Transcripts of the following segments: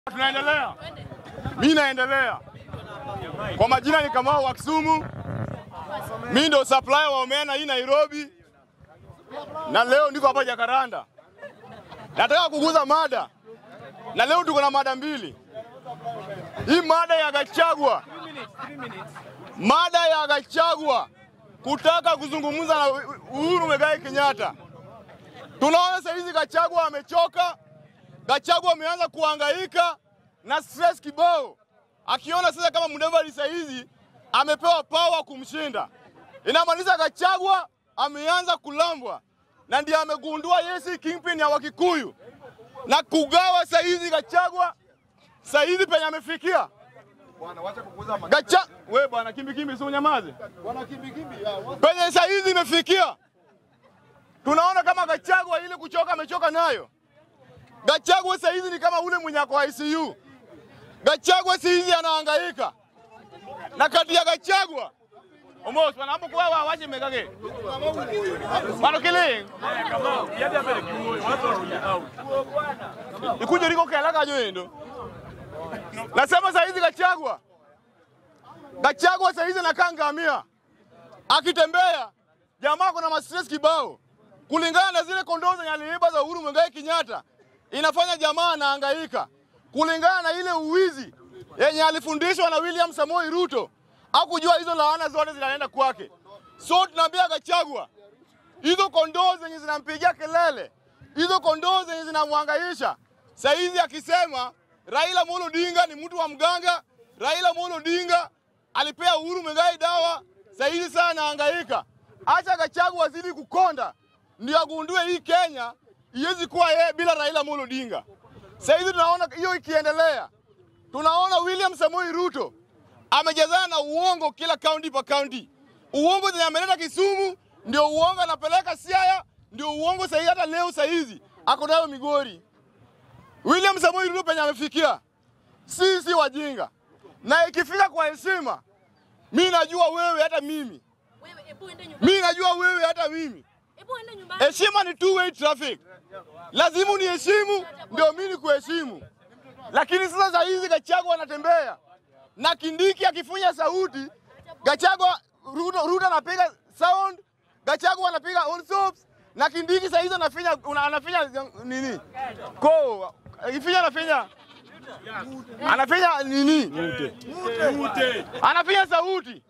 Tunaendelea, mi naendelea. Kwa majina ni Kamau wa Kisumu, mi ndo supplier wa omena hii Nairobi, na leo niko hapa Jakaranda. Nataka kuguza mada, na leo tuko na mada mbili. Hii mada ya Gachagua, mada ya Gachagua kutaka kuzungumza na Uhuru Muigai Kenyatta. Tunaona sasa hizi Gachagua amechoka, Gachagua ameanza kuhangaika na stress kibao, akiona sasa kama Mudavadi sasa hizi amepewa power kumshinda, inamaanisha Gachagua ameanza kulambwa, na ndiye amegundua yeye si kingpin ya Wakikuyu na kugawa sasa hizi Gachagua sasa hizi penye amefikia Gacha we bwana kimbi kimbi, si unyamaze penye sasa hizi imefikia. Tunaona kama Gachagua ile kuchoka amechoka nayo. Gachagua sasa hizi ni kama ule mwenye ako ICU. Gachagua sasa hizi anahangaika na kati ya Gachagua Omos bwana hapo kwa waje megage. Bwana kile. Ikuje liko kela kajo endo. Nasema saa hizi Gachagua, Gachagua saa hizi anakaa ngamia, akitembea jamaa kuna mastress kibao, kulingana na zile kondoo zenye aliiba za Uhuru Muigai Kenyatta, inafanya jamaa anahangaika, kulingana na ile uwizi yenye alifundishwa na William Samoei Ruto, hakujua hizo laana zote zinaenda kwake. So tunaambia Gachagua, hizo kondoo zenye zinampigia kelele, hizo kondoo zenye zinamwangaisha, saa hizi akisema Raila Amolo Odinga ni mtu wa mganga. Raila Amolo Odinga alipea Uhuru Muigai dawa, sasa hivi sana anahangaika. Acha Gachagua azidi kukonda, ndio agundue hii Kenya iwezi kuwa yeye bila Raila Amolo Odinga. Sasa hivi tunaona hiyo ikiendelea, tunaona William Samoei Ruto amejazana na uongo kila kaunti pa kaunti. Uongo zenye ameleta Kisumu ndio uongo anapeleka Siaya, ndio uongo sahihi. Hata leo sahizi ako nayo Migori. William Samoei Ruto penye amefikia, sisi wajinga, na ikifika kwa heshima, mi najua wewe hata mimi, Wewe ebu ende nyumbani. mi najua wewe hata mimi. Ebu ende nyumbani. Heshima ni two way traffic, lazima uniheshimu ndio mi nikuheshimu. Lakini sasa saa hizi Gachagua anatembea na Kindiki akifunya sauti, Gachagua Ruto, Ruto anapiga sound, Gachagua anapiga all soaps na Kindiki saa hizi anafinya una- anafinya nini ko ifinya anafinya anafinya nini anafinya sauti.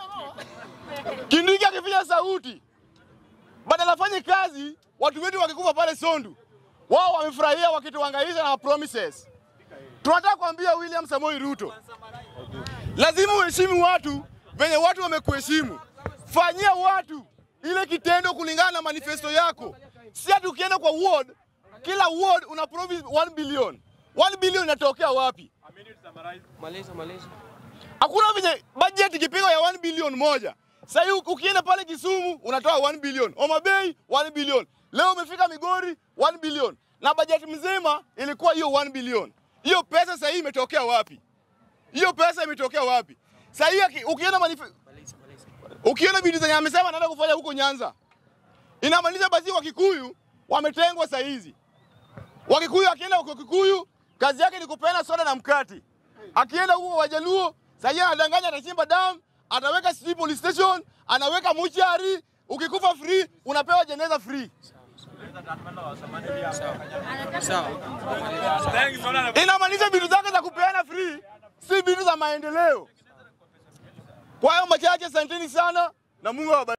Kindiki akifinya sauti badala afanye kazi, watu wetu wakikufa pale Sondu, wao wamefurahia wakituhangaisha na promises. Tunataka kuambia William Samoei Ruto, lazima uheshimu watu venye watu wamekuheshimu. Fanyia watu ile kitendo kulingana na manifesto yako, si ati ukienda kwa ward, kila ward una promise 1 billion. 1 billion inatokea wapi? Maliza, maliza. Hakuna venye budget ikipigwa ya 1 billion moja. Sasa hii ukienda pale Kisumu unatoa 1 billion, Homa Bay 1 billion, leo umefika Migori 1 billion, na budget mzima ilikuwa hiyo 1 billion. Hiyo pesa sasa hii imetokea wapi? Hiyo pesa imetokea wapi? Sasa hii aki- ukienda manife... Maliza, maliza. ukienda bidii zenye amesema anaenda kufanya huko Nyanza, inamaanisha basi Wakikuyu wametengwa saa hizi. Wakikuyu akienda huko Kikuyu, kazi yake ni kupeana soda na mkati. Akienda huko Wajaluo, sasa anadanganya, atachimba dam, ataweka sijui police station, anaweka muchari. Ukikufa free unapewa jeneza free. Sawa. Inamaanisha vitu zake za kupeana free si vitu za maendeleo. Kwa hiyo machache, asanteni sana na Mungu awabariki.